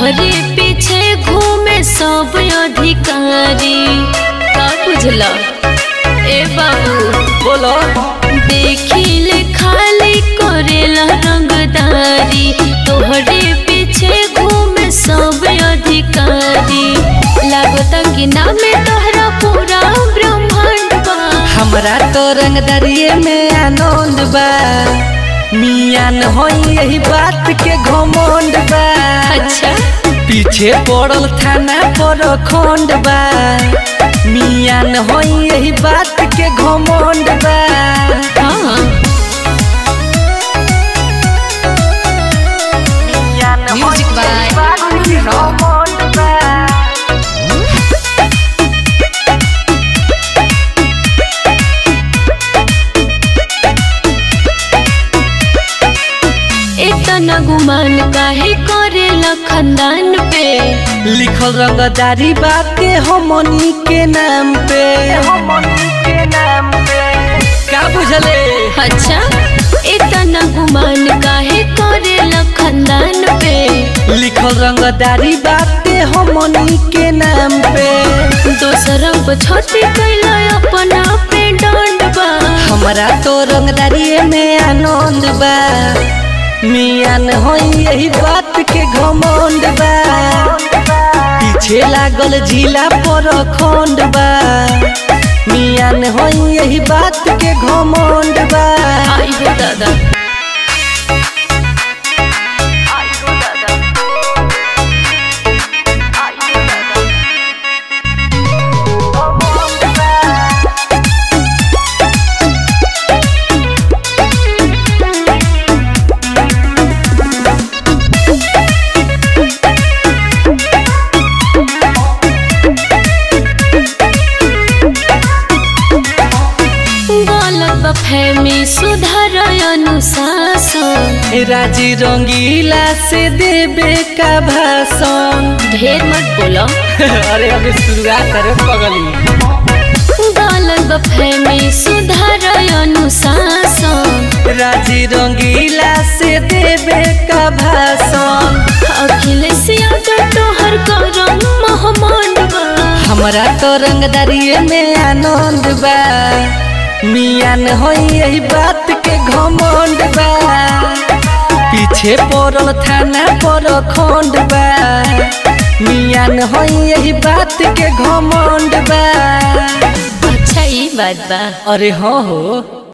तोहरे पीछे घूमे सब अधिकारी का बुझला ए बाबू बोलो देखिले खाली करेला रंगदारी तोहरे पीछे घूमे सब अधिकारी लागता कि नामे तोहरा पूरा ब्रह्मांड बा हमरा तो रंगदारिये में आनंद बा मियान होई यही बात के घमंड बा अच्छा पीछे पड़ल थाना पर खंड बा मियान होई यही बात के घमंड बा हाँ मियान होई Music by यही बात के घमंड बा इतना गुमान काहे करेला खानदान पे लिखल रंगदारी बाटे हमनी के नाम पे हमनी के नाम पे का बुझले अच्छा इतना गुमान काहे करेला खानदान पे लिखल रंगदारी बाटे हमनी के नाम पे दोसरा पर छती कैला अपना पे डांड बा हमरा तो रंगदारी में आनंद बा मियान होई यही बात के घमंड बा पीछे लागल झीला पर खंड बा मियान होई यही बात के घमंड बा आई हो दादा गलत बा फहमी सुधार अनुशासन राजी रंगीला से देबे का भाषण ढेर मत बोलो अरे अभी शुरुआत करे पगली गलत बा फहमी सुधार अनुशासन राजी रंगीला से देबे का भाषण अखिलेश यादव तोहर करम महमंड बा हमरा तो रंगदारिये में आनंद बा मियान होई यही बात के घमंड बा पीछे पड़ल थाना पर खंड बा मियान होई यही बात के घमंड बा अच्छा ई बात बा अरे हाँ हो